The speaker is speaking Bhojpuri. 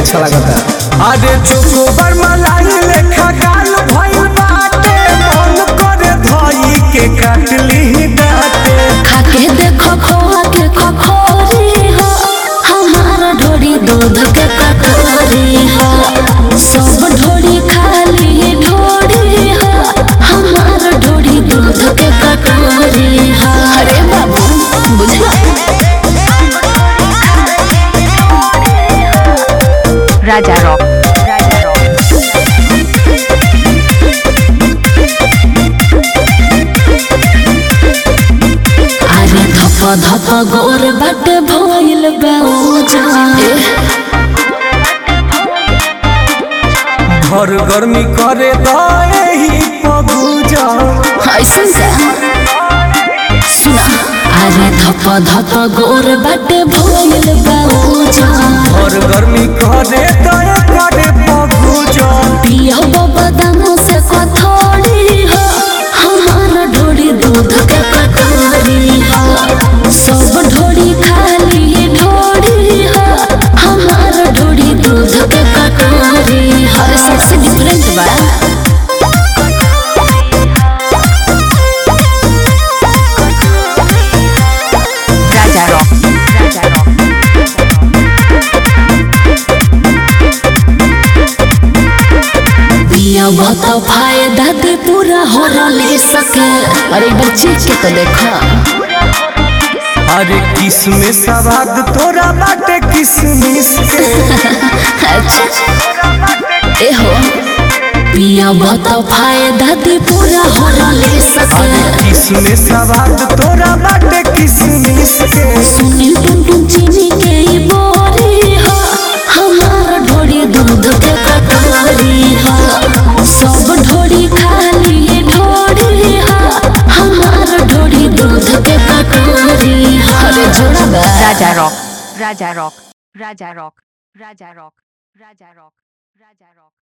अच्छा लगता अरे चोकोबर मलाई लेखा गाल भइल बाटे मन करे धई के काटली डाटे खाके देखो खोआ के खखोरी हो हमार ढोरी दूध के कटोरी हो सब ढोरी खाली ढोरी हो हमार ढोरी दूध के कटोरी हो अरे बाबू बुझला Raja Rock. Raja Rock. अरे धप धप गोर बाटे भइल बेउजा घर गर्मी करे दही पबूजा ऐसन का सुना अरे धप धप गोर बाटे भइल बेउजा घर गर्मी करे दही करे पबूजा पिया बदाम से कथोड़ी हो हमार ढोड़ी दूध के कटोरी हो सब ढोड़ी खाली ढोड़ी हो हमार ढोड़ी दूध के कटोरी हो सबसे डिफरेंट बा Raja Rock. Raja Rock. पिया बहुत फायदा दे पूरा हो ले सके अरे बच्चे के तो देखा अरे किसमें सवाद तोरा बाटे किसमिस के अच्छा ए हो पिया बहुत फायदा दे पूरा हो ले सके किसमें सवाद तोरा बाटे किसमिस के सुनी टुन टुन चीनी के ई बोरी हो हमार ढोरी दूध के कटोरी हो सब ढोरी खाली ढोरी हो हमार ढोरी दूध के कटोरी हो अरे जोड़ा बा Raja Rock. Raja Rock. Raja Rock. Raja Rock. Raja Rock. Raja Rock.